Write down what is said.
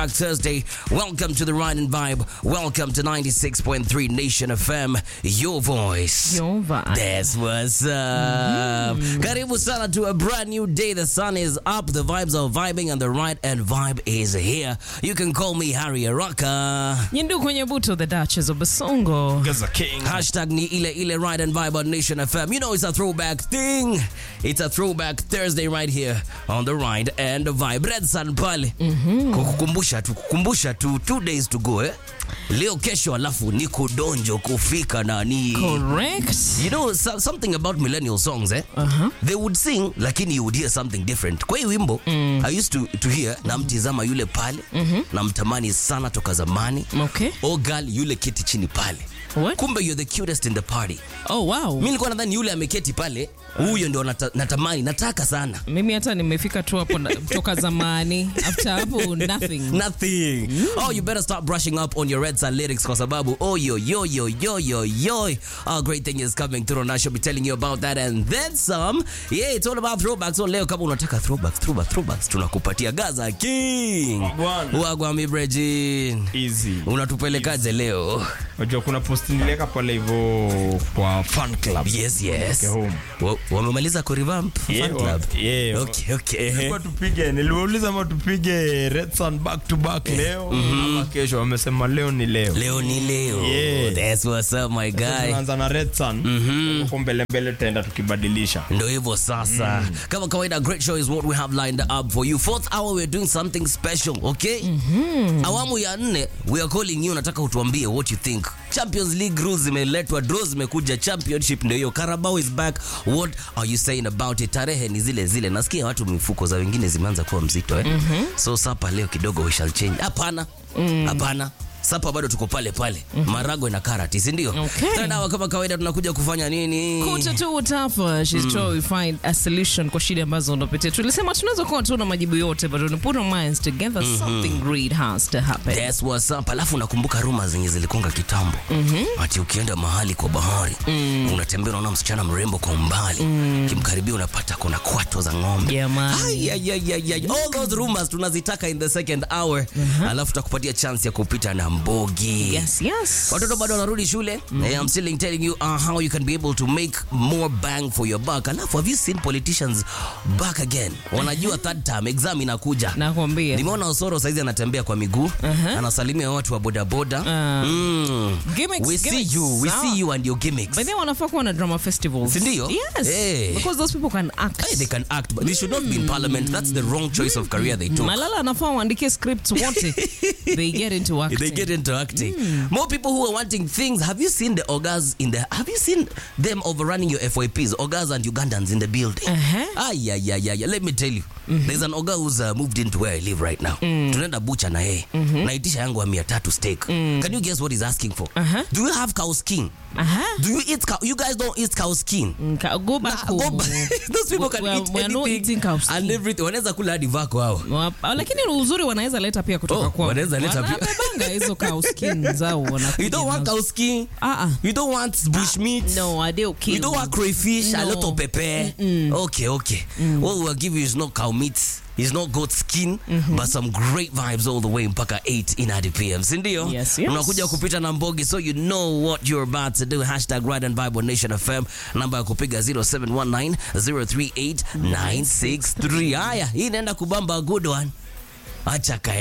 Thursday. Welcome to the Ride and Vibe. Welcome to 96.3 Nation FM. Your voice. Your vibe. That's what's up. Karibu sana to a brand new day. The sun is up, the vibes are vibing, and the Ride and Vibe is here. You can call me Harry Araka. Nyindu kwenye buto, the Duchess of Basongo. Gaza King. Hashtag ni ile ile Ride and Vibe on Nation FM. You know it's a throwback thing. It's a throwback Thursday right here on the Ride and Vibe. Red Sun pale. Kukukumbusha tu, kukumbusha tu two days to go eh. Leo kesho alafu ni kudonjo kufika nani. Correct. You know so, something about millennial songs eh? Uh-huh. They would sing lakini you would hear something different. Kwa hii wimbo I used to, to hear namtizama yule pale namtamani sana toka zamani. Okay. Oh girl yule kiti chini pale. What? Kumbe you're the cutest in the party. Oh, wow. Mi nilikuwa nadhani yule ameketi pale, huyo ndio nata, natamani nataka sana. Mimi hata nimefika tu hapo na- toka zamani. After hapo nothing. Nothing. Oh, you better start brushing up on your Red Sun lyrics kwa sababu oh yo yo yo yo yo yo. A great thing is coming through and I shall be telling you about that and then some. Yeah, it's all about throwbacks. So leo kama unataka throwbacks, throwbacks, throwbacks tunakupatia Gaza King. Bwana. Wagwa mi Brejin. Easy. Unatupelekaje leo? Unajua kuna post niliweka pale hivyo kwa fan club. Yes, yes. Okay, home. Wa- Wamemaliza kurevamp Yeah, fan club. wa- yeah. Okay, okay. Tulikuwa tupige, niliwauliza ama tupige Red Sun back to back leo ama kesho. Wamesema leo ni leo. Leo ni leo. Yeah. That's what's up my guy. Tunaanza na Red Sun. Huko mbele mbele tutaenda tukibadilisha. Ndo hivyo sasa. Kama kawaida great show is what we have lined up for you. Fourth hour we're doing something special, okay? Awamu ya nne we are calling you nataka utuambie what you think. Champions League rules zimeletwa, draws zimekuja, championship ndio hiyo. Carabao is back. What are you saying about it? Tarehe ni zile zile. Nasikia watu mifuko za wengine zimeanza kuwa mzito eh? So sapa leo kidogo we shall change. Hapana. Hapana. Sapa bado tuko pale pale. Maragwe na karati, si ndio? Okay. Third hour kama kawaida tunakuja kufanya nini? Kuta tu utafa. She's trying to find a solution kwa shida ambazo unapitia. Tulisema tunaweza kuwa tuna majibu yote, but when we put our minds together, something great has to happen. That's what's up. Alafu nakumbuka ruma zenye zilikonga kitambo ati ukienda mahali kwa bahari unatembea unaona msichana mrembo kwa umbali kimkaribia unapata kuna kwato za ng'ombe Jamani. Ay, ay, ay, ay, ay. All those rumors tunazitaka in the second hour alafu tutakupatia chance ya kupita na mbogi Yes, yes. watoto bado wanarudi shule Eh, I'm still telling you uh, how you can be able to make more bang for your buck alafu have you seen politicians back again wanajua third term exam inakuja Nakwambia. nimeona Osoro saizi anatembea kwa miguu anasalimia watu wa bodaboda mm. Gimmicks, we see gimmicks. you we Sawa. see you and your gimmicks But then wanafaa kuwa na drama festivals. Si ndio? Yes. Eh. Because those people can act. hey, they can act but they should not be in parliament that's the wrong choice of career they took Malala anafaa waandike scripts wote. They get into acting. they get into acting. More people who are wanting things. Have you seen the Ogas in the? Have you seen them overrunning your FYPs? Ogas and Ugandans in the building. Uh-huh. Ah, yeah, yeah, yeah, yeah. Let me tell you, there's an Oga who's uh, moved into where I live right now. Tunaenda bucha na yeye. Naitisha yangu ya mia tatu steak. Can you guess what he's asking for? Uh-huh. Do you have cow skin? Aha. Do you eat cow? You guys don't eat cow skin. Nka- Go back Nah, go home. back. Those people can We are- eat we are not anything eating cow skin. and everything. Wanaweza kula hadi vako hao. Wap- lakini uzuri wanaweza leta pia kutoka Oh, kwao. wanaweza leta pia. Wanabebanga hizo cow skin zao wanakuja You don't want nazo. cow skin. Ah, ah. You don't want bush meat. No, I don't kill. You don't want crayfish, a No. lot of pepper. Okay, okay. What we'll give you is not cow meat, it's not goat skin, but some great vibes all the way mpaka 8 in at PM. Sindio? Yes, yes. Unakuja kupita na mbogi, so you know what you're about to do. Hashtag Ride and Vibe on Nation FM. Namba ya kupiga 0719 038 963. Haya, hii inaenda kubamba a good one. Acha kae.